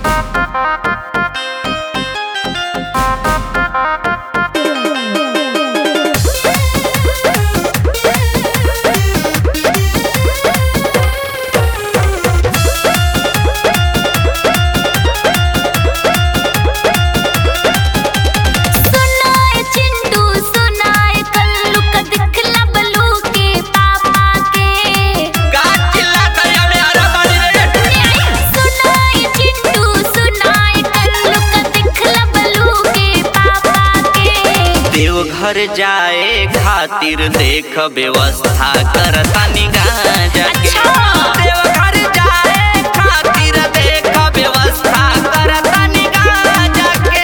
सुनाए चिंटू सुनाए कल्लू का दिखला बलू के पापा के सुनाए चिंटू सुनाए कल्लू का दिखला बलू के पापा के देवघर जाए खातिर देख व्यवस्था करता निगाह जाके अच्छा। देवघर जाए खातिर देख व्यवस्था करता निगाह जाके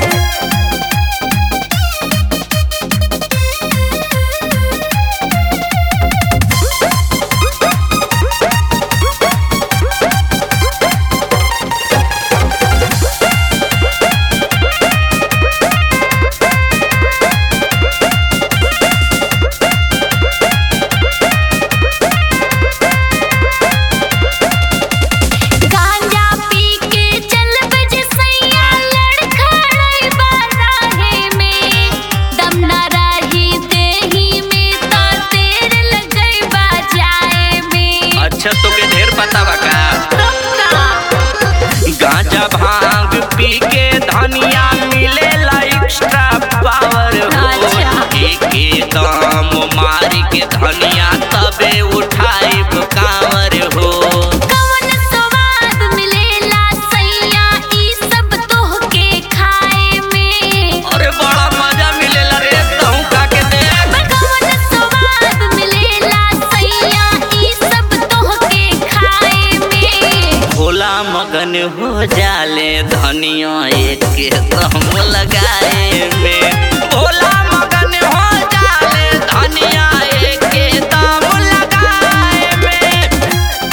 गांजा पी के चल बज सैया लड़खड़ाई बाराहे में दम न रही देही में तो तेर लगई बाजाए में अच्छा तो के ढेर पता बा का कक्का गांजा भांग पी के धनिया मिलेला एक्स्ट्रा पावर हो अच्छा। एके दाम मार के धनिया तबे उठाई कांवर हो कवन स्वाद मिलेला सैया ई सब तोहके खाए में अरे बड़ा मजा मिलेला रे तहु का के देख कवन स्वाद मिलेला सैया ई सब तोहके खाए में भोला मगन हो जाले धनिया एक के दम लगाए में भोला मगन हो जाले धनिया एक के दम लगाए में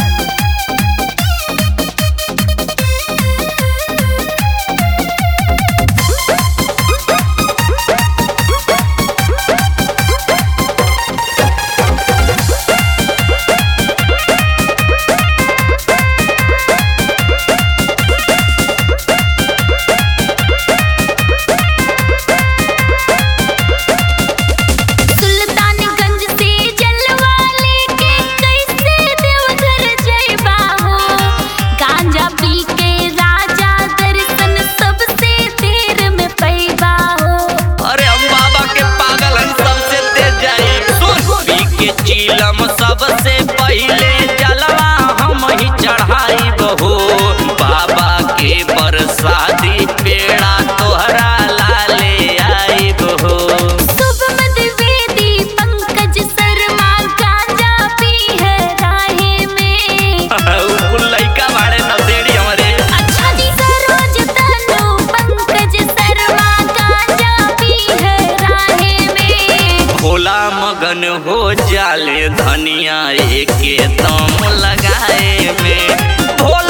सुल्तानगंज से जलवा लेके कैसे देवघर जइबा हो गांजा पी के राजा दर्शन सबसे देर में पैबा हो अरे हम बाबा के पागल हम सबसे तेज जाए सुन पी के चीलम सबसे पहले जलवा हम ही चढ़ाई बहो बाबा के प्रसादी पेड़ा तोहरा लाले आई बहो शुभम द्विवेदी पंकज शर्मा गांजा पी है राहे में कुल लइका बाड़े नसेड़ी हमरे अच्छा जी सरोज तनु पंकज शर्मा गांजा पी है राहे में भोला मगन हो जाले धनिया एक दम लगाए में भोला